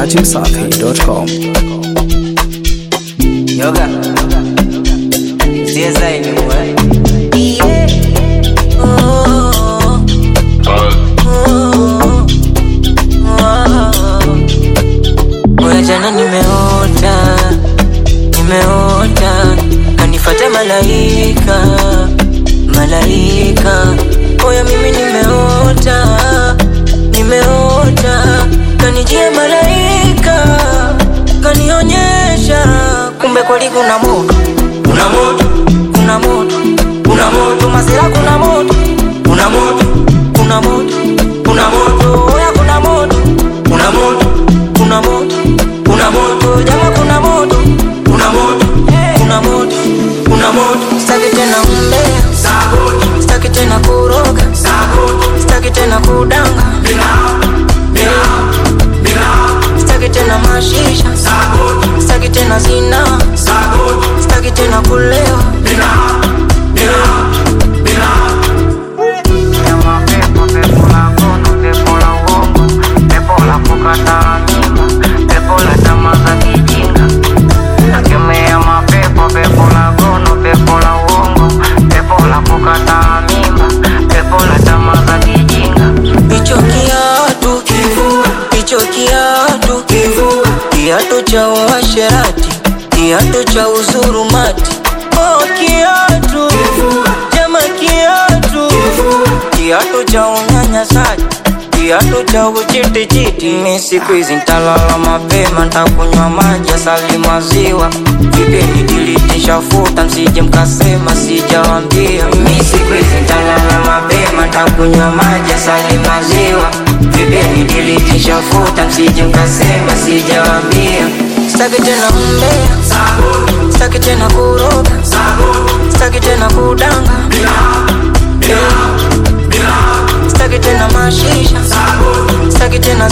dachimsafi.com. Yoga. CSI anymore. Oya jana nimeota, nimeota kanifata malaika, malaika. Oya mimi nimeota, nimeota kanijia malaika, kanionyesha kumbe kweli kuna moto, kuna moto, kuna moto, kuna moto, masira kuna moto, kuna moto, kuna moto, kuna moto, oya kuna moto, kuna moto, kuna moto, kuna moto, jama kuna moto, kuna moto, kuna moto, kuna moto, sitaki tena umbea, sitaki tena kuroga, sitaki tena kudanga, sitaki tena mashisha, sitaki tena zina, sitaki tena kulewa. Pepo, pepo la ngono, pepo la uongo, pepo la kukataa mimba, pepo la tamaa za kijinga. Nakemea mapepo, pepo la ngono, pepo la uongo, pepo la kukataa mimba, pepo la tamaa za kijinga. Hicho kiatu kivua, hicho kiatu kivua, kiatu cha uasherati, kiatu cha uzurumati. Oh, kiatu jama, kiatu kiatu cha unyanyasaji, kiatu cha kuchitichiti. Mi siku hizi ntalala mapema, ntakunywa maji asali maziwa, vipeni diliteshafuta, msije mkasema sijawambia. Mi siku hizi ntalala mapema, ntakunywa maji asali maziwa, vipeni diliteshafuta, msije mkasema sijawambia. Sitaki tena umbea, sitaki tena kuroga, sitaki tena kudanga, sitaki tena mashisha, sitaki tena